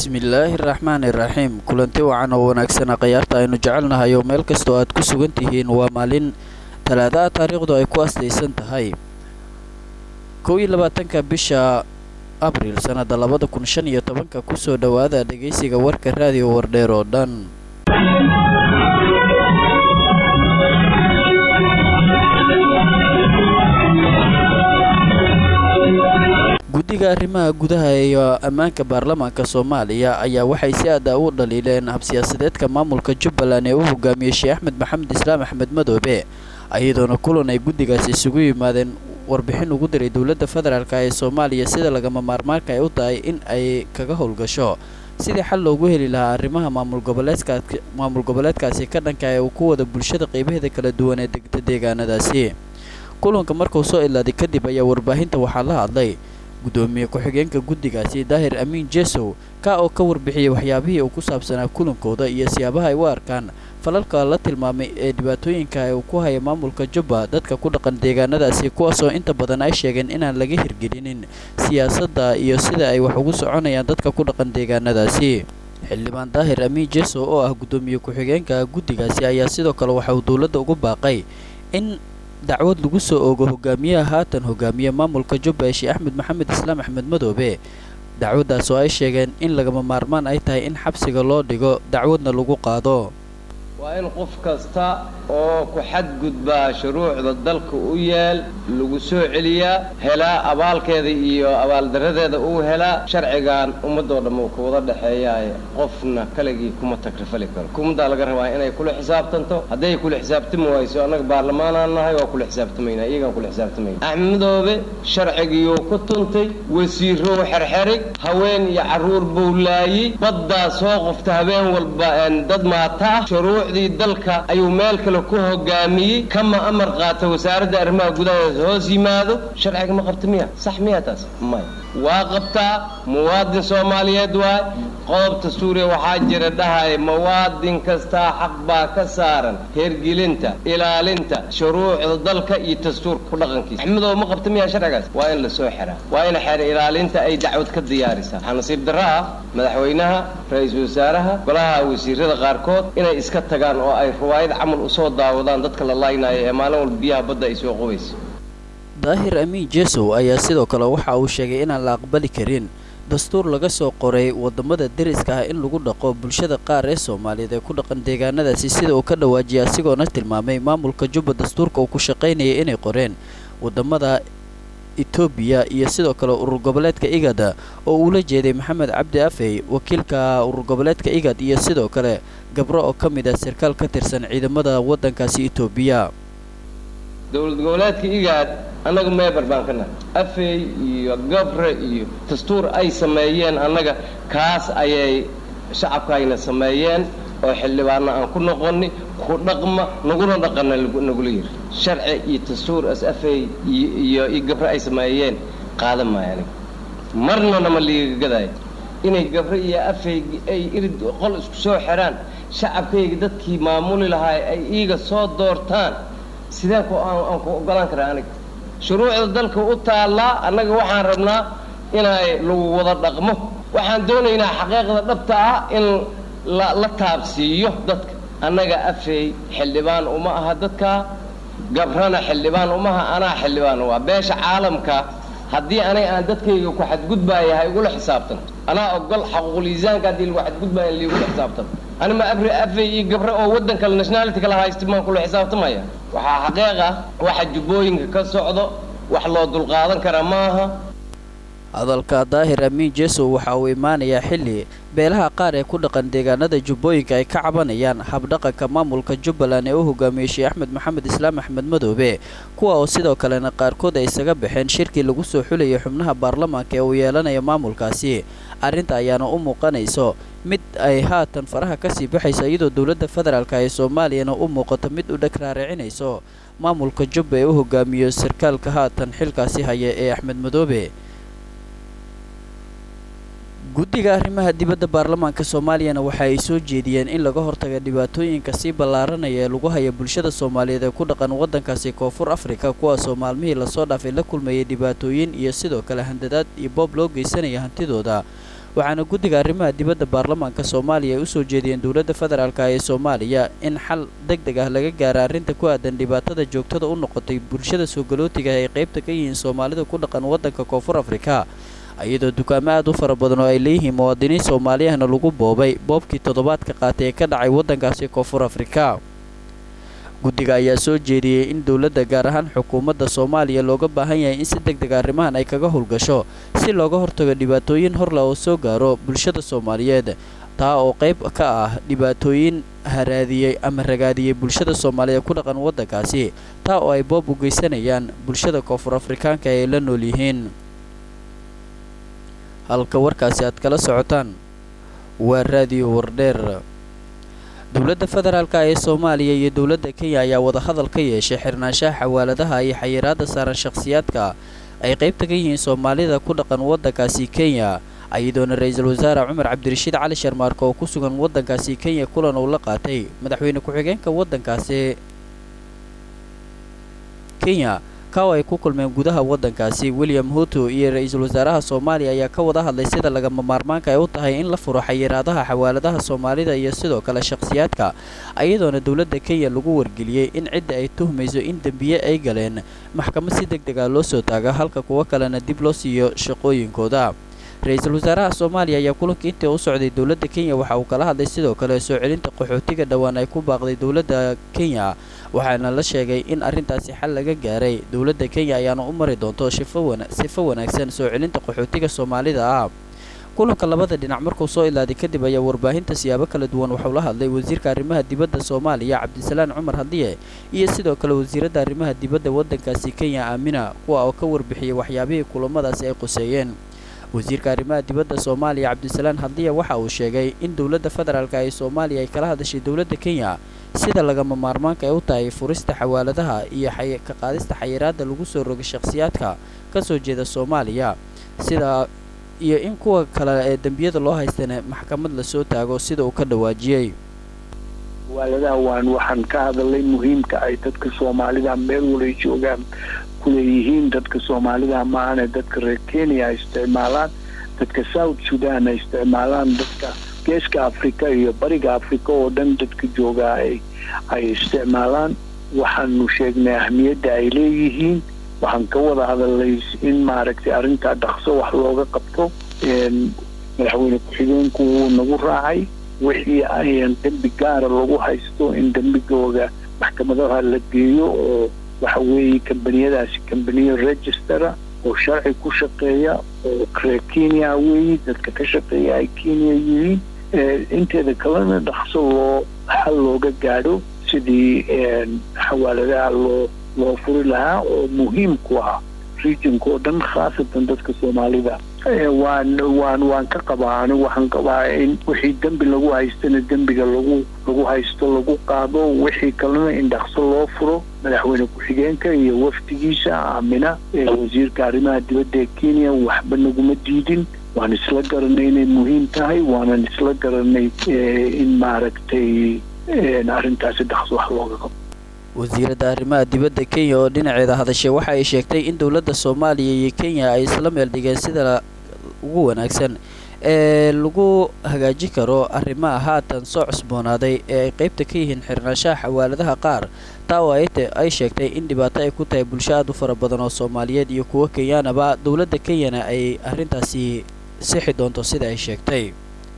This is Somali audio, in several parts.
bismillaahi raxmaani raxiim kulanti wacan oo wanaagsana khayaarta aynu jecelnahay oo meel kastoo aad ku sugan tihiin waa maalin talaadaha taariikhdu ay ku astaysan tahay kow iyo labaatanka bisha abriil sannada labada kun shan iyo tobanka kusoo dhowaada dhegaysiga warka raadiyo wardheer oo dhan guddiga arrimaha gudaha iyo ammaanka baarlamaanka soomaaliya ayaa waxay si aada u dhaliileen habsiyaasadeedka maamulka jubbaland ee u hogaamiyey sheekh axmed maxamed islaam axmed madoobe iyadoona kulan ay guddigaasi isugu yimaadeen warbixin ugu diray dowladda federaalk ee soomaaliya sida lagama maarmaanka ay u tahay in ay kaga howlgasho sidii xal loogu heli lahaa arrimaha maamul goboleedka maamul goboleedkaasi ka dhanka ee uu ku wada bulshada qaybaheeda kala duwan ee degta deegaanadaasi kulanka markuu soo ilaaday kadib ayaa warbaahinta waxaa la hadlay guddoomiye ku-xigeenka guddigaasi daahir amiin jesow ka oo ka warbixiyey waxyaabihii uu ku saabsanaa kulankooda iyo siyaabaha ay u arkaan falalka la tilmaamay ee dhibaatooyinka uu ku haya maamulka jubba dadka ku dhaqan deegaanadaasi kuwaasoo inta badan ay sheegeen inaan laga hirgelinin siyaasadda iyo sida ay wax ugu soconayaan dadka ku dhaqan deegaanadaasi xildhibaan daahir amiin jesow oo ah guddoomiye ku-xigeenka guddigaasi ayaa sidoo kale waxa uu dowladda ugu baaqay in dacwad lagu soo oogo hogaamiyaha haatan hogaamiye maamulka jubba ee sheekh axmed maxamed islaam axmed madoobe dacwaddaas oo ay sheegeen in lagama maarmaan ay tahay in xabsiga loo dhigo dacwadna lagu qaado waa in qof kasta oo ku xadgudbaa shuruucda dalka u yeel lagu soo celiyaa helaa abaalkeeda iyo abaaldaradeeda uu helaa sharcigan ummadoo dhamma uu kawada dhexeeyaay qofna kaligii kuma takrifali karo hukuumaddaa laga rabaa inay kula xisaabtanto hadday kula xisaabtami wayso annaga baarlamaanaan nahay waa kula xisaabtamayna iyagaan kula xisaabtamayna axmed madoobe sharcigiyuu ku tuntay wasiirow xerxerig haween iyo carruur buu laayey baddaa soo qofta habeen walba dad maata ah shuruucdii dalka ayuu meel kale ku hogaamiyey kama amar qaata wasaaradda arrimaha gudaheeda hoos yimaado sharciga ma qabta miya sax miya taas maya waa qabtaa muwaadin soomaaliyeed waay qodobta suuriya waxaa jira dhahaya muwaadin kastaa xaq baa ka saaran hergelinta ilaalinta shuruucda dalka iyo dastuurka ku dhaqankiisa axmedow ma qabta miya sharcigaas waa in lasoo xiraa waa in xeer ilaalinta ay dacwad ka diyaarisaa waxaa nasiib darro ah madaxweynaha ra-iisul wasaaraha golaha wasiirada qaarkood inay iska tagaan oo ay riwaayad camal usoo daawadaan dadka la laynaayo ee maalin walba biyaha badda ay soo qubayso daahir amiin jesow ayaa sidoo kale waxa uu sheegay inaan la aqbali karin dastuur laga soo qoray wadamada deriska ah in lagu dhaqo bulshada qaar ee soomaaliyeed ee ku dhaqan deegaanadaasi sida uu ka dhawaajiyay asigoona tilmaamay maamulka jubba dastuurka uu ku shaqaynayay inay qoreen wadamada etoobiya iyo sidoo kale urur goboleedka igada oo uula jeeday maxamed cabdi afey wakiilka urur goboleedka igad iyo sidoo kale gabro oo ka mid ah sarkaal ka tirsan ciidamada waddankaasi etoobiya dowlad goboleedka igaad annaga meeber baan ka nahay afey iyo gabre iyo dastuur ay sameeyeen annaga kaas ayay shacabkaayna sameeyeen oo xildhibaanna aan ku noqoni ku dhaqma naguna dhaqana nagula yiri sharci iyo dastuur as afey iyo iyo gabre ay sameeyeen qaadan maayo aniga marna nama liiga gadaayo inay gabre iyo afey ay irid qol isku soo xiraan shacabkayga dadkii maamuli lahaa ay iiga soo doortaan sideen ku aan ku ogolaan karaa aniga shuruucda dalka u taallaa annaga waxaan rabnaa inay lagu wada dhaqmo waxaan doonaynaa xaqiiqda dhabta ah in la la taabsiiyo dadka annaga afey xildhibaan uma aha dadka gabrana xildhibaan umaha anaa xildhibaan waa beesha caalamka haddii anay aan dadkayga ku xadgudbaaya ha igula xisaabtan anaa ogol xaquuqul-iisaanka haddii lagu xadgudbaaya in laigula xisaabtan anima abri afey iyo gabre oo waddan kale nationality kala haysta maan kula xisaabtamaya waxaa xaqiiq ah waxa jubbooyinka ka socdo wax loo dulqaadan kara maaha hadalka daahir amiin jesow waxa uu imaanayaa xilli beelaha qaar ee ku dhaqan deegaanada jubbooyinka ay ka cabanayaan habdhaqanka maamulka jubbaland ee u hogaamiyey sheekh axmed maxamed islaam axmed madoobe kuwa oo sidoo kalena qaarkood ay isaga baxeen shirkii lagu soo xulayay xubnaha baarlamaanka ee uu yeelanaya maamulkaasi arrinta ayaana u muuqanayso mid ay haatan faraha kasii baxayso iyadoo dowladda federaalk ee soomaaliyana u muuqato mid u dheg raaricinayso maamulka jubba ee u hogaamiyo sarkaalka haatan xilkaasi haya ee axmed madoobe guddiga arrimaha dibadda baarlamaanka soomaaliyana waxa ay soo jeediyeen in laga hortaga dhibaatooyinka sii ballaaranaya ee lagu haya bulshada soomaaliyeed ee ku dhaqan waddankaasi koonfur afrika kuwaasoo maalmihii lasoo dhaafay la kulmayay dhibaatooyin iyo sidoo kale handadaad iyo boob loo geysanaya hantidooda waxaana guddiga arrimaha dibadda baarlamaanka soomaaliya ay u soo jeediyeen dowladda federaalk ee soomaaliya in xal deg deg ah laga gaara arrinta ku aadan dhibaatada joogtada u noqotay bulshada soogalootiga ay qaybta ka yihiin soomaalida ku dhaqan waddanka koonfur afrika iyadoo dukaamo aad u fara badan oo ay leeyihiin muwaadiniin soomaaliyahna lagu boobay boobkii toddobaadka qaatay ee ka dhacay waddankaasi koonfur afrika guddiga ayaa soo jeediyey in dowladda gaar ahaan xukuumadda soomaaliya looga baahan yahay in si deg deg arrimahan ay kaga howlgasho si looga hortago dhibaatooyin horle oo soo gaaro bulshada soomaaliyeed taa oo qayb ka ah dhibaatooyin haraadiyey ama ragaadiyey bulshada soomaaliyeed ku dhaqan waddankaasi taa oo ay boob u geysanayaan bulshada koonfur afrikaanka ay la nool yihiin halka warkaasi aad kala socotaan waa raadiyo wardheer dowladda federaalk ee soomaaliya iyo dowladda kenya ayaa wadahadal ka yeeshay xirnaanshaha xawaaladaha iyo xayiraadda saaran shakhsiyaadka ay qaybta ka yihiin soomaalida ku dhaqan waddankaasi kenya iyadoona ra-iisul wasaare cumar cabdirashiid cali sharmaarka oo ku sugan waddankaasi kenya kulan uu la qaatay madaxweyne ku-xigeenka waddankaasi kenya kaw ay ku kulmeen gudaha waddankaasi william huto iyo ra-iisul wasaaraha soomaaliya ayaa ka wada hadlay sida lagama maarmaanka ay u tahay in la furo xayiraadaha xawaaladaha soomaalida iyo sidoo kale shakhsiyaadka iyadoona dowladda kenya lagu wargeliyey in cidda ay tuhmayso in dembiye ay galeen maxkamad si deg deg ah loo soo taaga halka kuwo kalena dib loo siiyo shaqooyinkooda ra-iisul wasaaraha soomaaliya ayaa kulankii intii u socday dowladda kenya waxa uu kala hadlay sidoo kale soo celinta qaxootiga dhowaan ay ku baaqday dowladda kenya waxaana la sheegay in arrintaasi xal laga gaaray dowladda kenya ayaana u mari doonto sifo wanaagsan soo celinta qaxootiga soomaalida ah kulanka labada dhinac markuu soo ilaaday kadib ayaa warbaahinta siyaabo kala duwan waxuu la hadlay wasiirka arrimaha dibadda soomaaliya cabdisalaan cumar hadiye iyo sidoo kale wasiiradda arrimaha dibadda waddankaasi kenya aamina kuwa oo ka warbixiyey waxyaabihii kulamadaasi ay quseeyeen wasiirka arrimaha dibadda soomaaliya cabdisalaan hadiya waxa uu sheegay in dowladda federaalk ee soomaaliya ay kala hadashay dowladda kenya sida lagama maarmaanka ay u tahay furista xawaaladaha iyo ka qaadista xayiraadda lagu soo rogay shakhsiyaadka ka soo jeeda soomaaliya sida iyo in kuwa kale ee dembiyada loo haystana maxkamad lasoo taago sida uu ka dhawaajiyey xawaaladaha waan waxaan ka hadalay muhiimka ay dadka soomaalida meel walay joogaan kuleeyihiin dadka soomaalida maahane dadka reer kenya ay isticmaalaan dadka south sudan ay isticmaalaan dadka geeska africa iyo bariga africa oo dhan dadka joogaa ay ay isticmaalaan waxaanu sheegnay ahmiyadda ay leeyihiin waxaan ka wada hadalay in maaragtay arrintaa dhaqso wax looga qabto madaxweyne ku-xigeenku wuu nagu raacay wixii ayan dembi gaara lagu haysto in dembigooda maxkamadaha la geeyo oo waxa weeye kambaniyadaasi kambaniyo registera oo sharci ku shaqeeya oo reer kenya weeye dadka ka shaqeeya ay kenya yihiin inteeda kalena dhaqso loo xal looga gaadho sidii xawaaladaha loo loo furi lahaa oo muhiim ku ah regionka oo dhan khaasatan dadka soomaalida waan waan waan ka qabaa anigu waxaan qabaa in wixii dembi lagu haystana dembiga lagu lagu haysto lagu qaado wixii kalena in dhaqso loo furo madaxweyne ku-xigeenka iyo wafdigiisa aamina wasiirka arrimaha dibadda ee kenya waxba naguma diidin waan isla garanay inay muhiim tahay waanan isla garanay in maaragtay arrintaasi dhaqso wax looga qabo wasiiradda arrimaha dibadda kenya oo dhinaceeda hadashay waxa ay sheegtay in dowladda soomaaliya iyo kenya ay isla meel dhigeen sida ugu wanaagsan ee lagu hagaajin karo arrimaha haatan soo cusboonaaday ee ay qaybta ka yihiin xirnaanshaha xawaaladaha qaar taa oo ay sheegtay in dhibaato ay ku tahay bulsho aad u fara badan oo soomaaliyeed iyo kuwo kenyaanaba dowladda kenyana ay arrintaasi sixi doonto sida ay sheegtay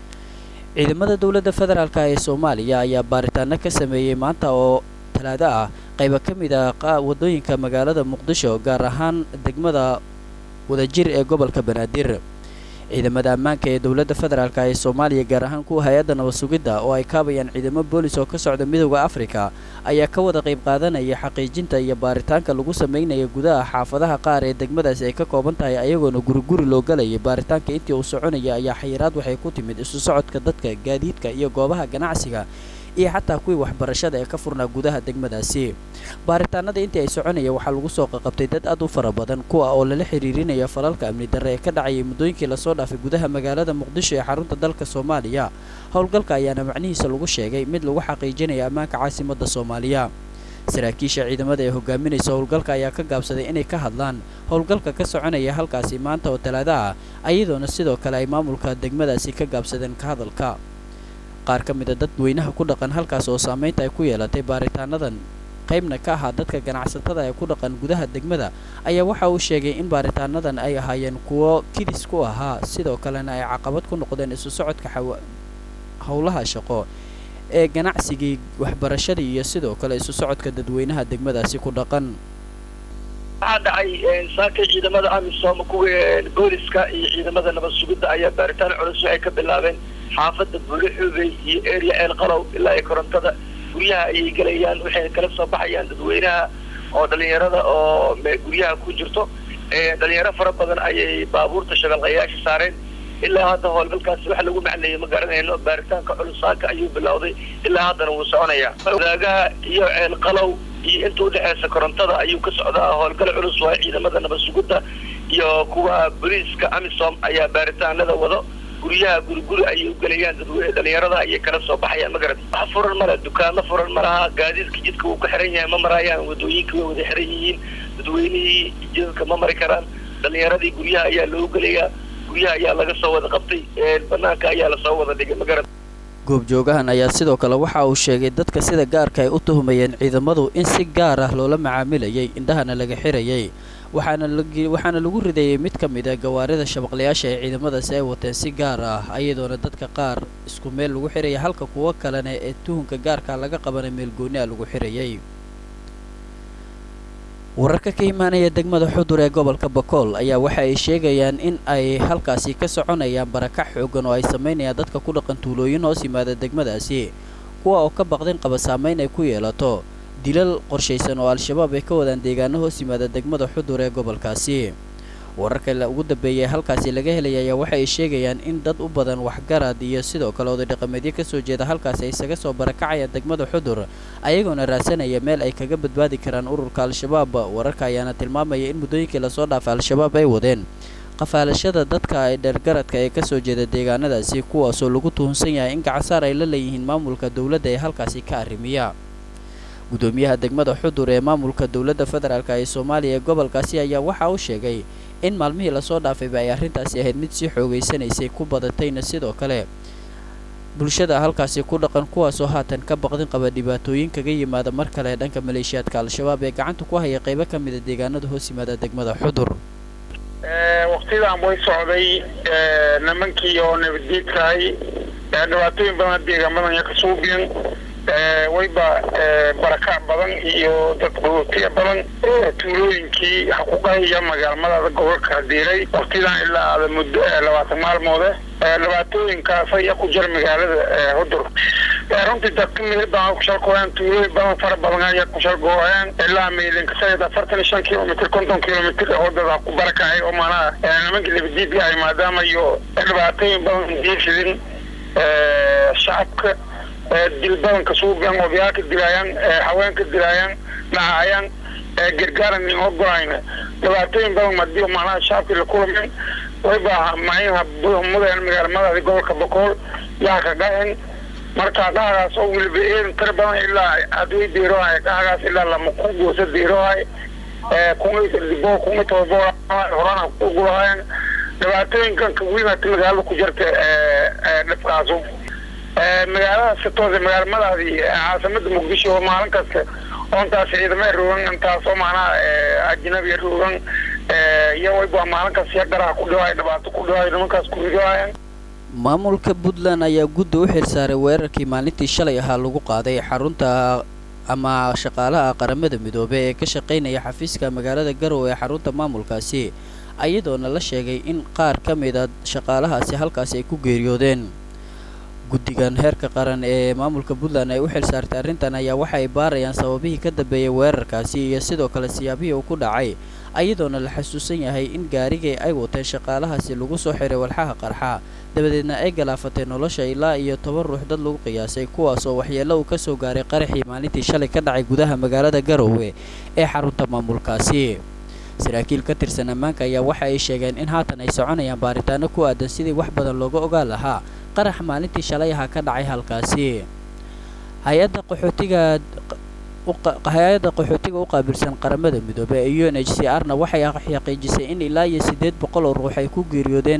ciidamada dowladda federaalk ee soomaaliya ayaa baaritaano ka sameeyey maanta oo talaado ah qayba ka mid ah wadooyinka magaalada muqdisho gaar ahaan degmada wadajir ee gobolka banaadir ciidamada ammaanka ee dowladda federaalk ee soomaaliya gaar ahaan kuwa hay-adda nabad sugidda oo ay kaabayaan ciidamo boolis oo ka socda midooda afrika ayaa ka wada qayb qaadanaya xaqiijinta iyo baaritaanka lagu sameynaya gudaha xaafadaha qaar ee degmadaasi ay ka kooban tahay ayagoona guriguri loo galayay baaritaanka intii uu soconaya ayaa xayiraad waxay ku timid isu socodka dadka gaadiidka iyo goobaha ganacsiga iyo xataa kuwii waxbarashada ee ka furnaa gudaha degmadaasi baaritaanada intii ay soconaya waxaa lagu soo qaqabtay dad aad u fara badan kuwa oo lala xiriirinaya falalka amni darre ee ka dhacayay muddooyinkii lasoo dhaafay gudaha magaalada muqdisho ee xarunta dalka soomaaliya howlgalka ayaana macnihiisa lagu sheegay mid lagu xaqiijinaya ammaanka caasimadda soomaaliya saraakiisha ciidamada ee hogaaminaysa howlgalka ayaa ka gaabsaday inay ka hadlaan howlgalka ka soconaya halkaasi maanta oo talaado ah ayadoona sidoo kale ay maamulka degmadaasi ka gaabsadeen ka hadalka qaar ka mid a dadweynaha ku dhaqan halkaas oo saamaynta ay ku yeelatay baaritaanadan qaybna ka ahaa dadka ganacsatada ee ku dhaqan gudaha degmada ayaa waxa uu sheegay in baaritaanadan ay ahaayeen kuwo kidis ku ahaa sidoo kalena ay caqabad ku noqdeen isu socodka howlaha shaqo ee ganacsigii waxbarashadii iyo sidoo kale isu socodka dadweynaha degmadaasi ku dhaqan waxaa dhacay saakay ciidamada amisom kuwa booliska iyo ciidamada nabad sugidda ayaa baaritaan culus waxay ka bilaabeen xaafadda buule xoogey iyo area ceel qalow ilaa iyo korontada guryaha ayay gelayaan waxay kala soo baxayaan dadweynaha oo dhalinyarada oo guryaha ku jirto dhalinyaro fara badan ayay baabuurta shabeelqayaasha saareen ilaa hadda howlgalkaasi waxa lagu macneeyey ma garanayno baaritaanka culus saaka ayuu bilowday ilaa haddana wuu soconayaa wadaagaha iyo ceel qalow iyo inta udhexeysa korontada ayuu ka socdaa howlgal culus waayo ciidamada nabad sugidda iyo kuwa booliiska amisom ayaa baaritaanada wado guryaha guriguri ayay ugelayaan dadweyne dhalinyarada ayay kala soo baxayaan ma garat wax furan male dukaano furan ma laha gaadiidka jidka wuu ku xiran yahay ma marayaan wadooyinka way wada xiran yihiin dadweynihii jidadka ma mari karaan dhalinyaradii guryaha ayaa loo gelayaa guryaha ayaa laga soo wada qabtay banaanka ayaa lasoo wada dhigay ma garat goobjoogahan ayaa sidoo kale waxa uu sheegay dadka sida gaarka ay u tuhumayeen ciidamadu in si gaar ah loola macaamilayay indhahana laga xirayay waxaana waxaana lagu ridayay mid ka mid a gawaarida shabaqlayaasha ee ciidamadaasi ay wateen si gaar ah iyadoona dadka qaar isku meel lagu xiraya halka kuwo kalena ee tuhunka gaarka laga qabana meel gooni a lagu xirayay wararka ka imaanaya degmada xudur ee gobolka bakool ayaa waxa ay sheegayaan in ay halkaasi ka soconayaan barakac xoogan oo ay samaynayaan dadka ku dhaqan tuulooyin hoos yimaada degmadaasi kuwa oo ka baqdin qaba saamayn ay ku yeelato dilal qorshaysan oo al-shabaab ay ka wadaan deegaano hoos yimaada degmada xudur ee gobolkaasi wararka ugu dambeeyay halkaasi laga helaya ayaa waxa ay sheegayaan in dad u badan waxgarad iyo sidoo kale oday dhaqameedyo kasoo jeeda halkaasi ay isaga soo barakacayaan degmada xudur ayagoona raadsanaya meel ay kaga badbaadi karaan ururka al-shabaab wararka ayaana tilmaamaya in muddooyinkii lasoo dhaafay al-shabaab ay wadeen qafaalashada dadka ay dheergaradka ee kasoo jeeda deegaanadaasi kuwaasoo lagu tuhunsan yahay in gacasaar ay la leeyihiin maamulka dowladda ee halkaasi ka arrimiya gudoomiyaha degmada xudur ee maamulka dowladda federaalk ee soomaaliya ee gobolkaasi ayaa waxa uu sheegay in maalmihii lasoo dhaafayba ay arrintaasi ahayd mid sii xoogaysanaysay ku badatayna sidoo kale bulshada halkaasi ku dhaqan kuwaasoo haatan ka baqdin qaba dhibaatooyin kaga yimaada mar kale dhanka maleeshiyaadka al-shabaab ee gacanta ku haya qaybo ka mida deegaanada hoos yimaada degmada xudur waktidan way socday nimankii oo nabadgeedkahay dhibaatooyin badan deegaamadan ka suubiyan wayba barakac badan iyo dad gootiya badan tuulooyinkii xaquuqahaiyo magaalmadaada gobolka hadiiray waktidan ilaa ada muddo labaatan maalmoode dhibaatooyinkaas ayaa ku jira magaalada hudur runtii dadka meel badan kushalgooyaan tuulooyin badan fara badan ayaa kushalgooyaan ilaa miilinkasayid afartan iyo shan kilomitr konton kilomitr wadada ku barakacay oo maanaha nimankii labadiidka ay maadaama iyo dhibaatooyin badan diifidin shacabka dil badanka suugan odayaalka dilaayaan haweenka dilaayaan dhacayaan gargaaran in ogolayna dhibaatooyin badan madiyo macnaha shacabkii la kulmeen wayba macnaha mudeen magaalmadaadi gobolka bokool yaa ka dhahen marka dhahagaas oo weliba eedan tira badan ilaa hadway diirohay dhahagaas ilaa lama ku goosa diirohay kundibo kunga todobo horana ku gulahayan dhibaatooyinkan kawiimata magaalada ku jirta dhibkaasu magaalada sitoose magaalmadaadii caasimada muqdisho oo maalin kasta oontaas ciidamay roogan intaasoo macnaha ajnabiya roogan iyo wayba maalin kasta ya garaha ku dhiwaay dhibaato ku dhiwaay nimankaas ku ridoayaan maamulka puntland ayaa gudda u xilsaaray weerarkii maalintii shalay ahaa lagu qaaday xarunta ama shaqaalaha qaramada midoobe ee ka shaqaynaya xafiiska magaalada garow ee xarunta maamulkaasi ayadoona la sheegay in qaar ka mid a shaqaalahaasi halkaasi ay ku geeriyoodeen guddigan heerka qaran ee maamulka puntland ay u xil saartay arrintan ayaa waxa ay baarayaan sababihii ka dambeeyay weerarkaasi iyo sidoo kale siyaabihii uu ku dhacay ayadoona la xasuusan yahay in gaarigii ay wateen shaqaalahaasi lagu soo xiray walxaha qarxa dabadeedna ay galaafatay nolosha ilaa iyo toban ruux dad lagu qiyaasay kuwaasoo waxyeello uu ka soo gaaray qaraxii maalintii shalay ka dhacay gudaha magaalada garowe ee xarunta maamulkaasi saraakiil ka tirsan ammaanka ayaa waxa ay sheegeen in haatan ay soconayaan baaritaano ku aadan sidii wax badan looga ogaan lahaa qarax maalintii shalay ahaa ka dhacay halkaasi hay-adda qaxootiga hay-adda qaxootiga u qaabilsan qaramada midoobey ee u n h c r na waxay xaqiijisay in ilaa iyo siddeed boqol oo ruux ay ku geeriyoodeen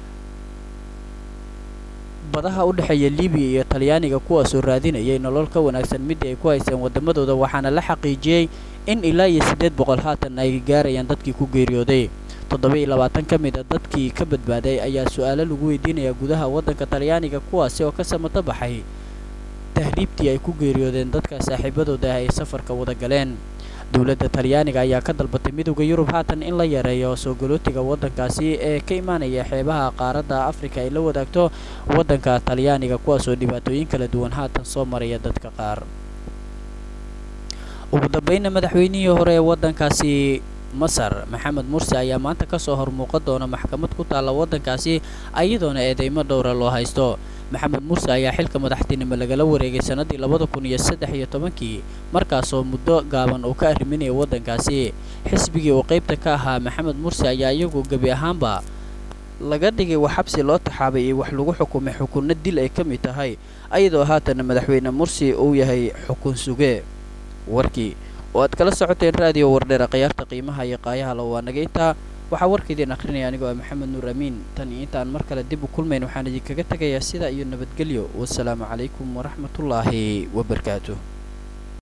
badaha u dhexeeya libiya iyo talyaaniga kuwaasoo raadinayay nolol ka wanaagsan midii ay ku haysteen waddamadooda waxaana la xaqiijiyey in ilaa iyo siddeed boqol haatan ay gaarayaan dadkii ku geeriyooday toddoba iyo labaatan ka mid a dadkii ka badbaaday ayaa su-aalo lagu weydiinayaa gudaha waddanka talyaaniga kuwaasi oo ka samato baxay tahriibtii ay ku geeriyoodeen dadka saaxiibadooda ay safarka wada galeen dowladda talyaaniga ayaa ka dalbatay midowda yurub haatan in la yareeyo soo galootiga waddankaasi ee ka imaanaya xeebaha qaaradda afrika ay la wadaagto waddanka talyaaniga kuwaasoo dhibaatooyin kala duwan haatan soo maraya dadka qaar ugu dambeynna madaxweynihii hore ee waddankaasi masar maxamed mursi ayaa maanta kasoo hormuuqan doona maxkamad ku taalla waddankaasi iyadoona eedeymo dhowra loo haysto maxamed mursi ayaa xilka madaxtinimo lagala wareegay sannadii labada kun iyo saddex iyo tobankii markaasoo muddo gaaban uu ka arriminayay waddankaasi xisbigii uu qaybta ka ahaa maxamed mursi ayaa iyagu gebi ahaanba laga dhigay wax xabsi loo taxaabay iyo wax lagu xukumay xukunno dil ay ka mid tahay ayadoo haatana madaxweyne mursi uu yahay xukun suge warkii oo aad kala socoteen raadiyo wardheera khiyaarta qiimaha iyo qaayaha la waa naga intaa waxaa warkaidiin akhrinaya anigoo ah maxamed nuur amiin tan iyo intaan mar kale dib u kulmayn waxaan idinkaga tegayaa sidaa iyo nabadgelyo wasalaamu calaykum waraxmatullaahi wabarakaatuh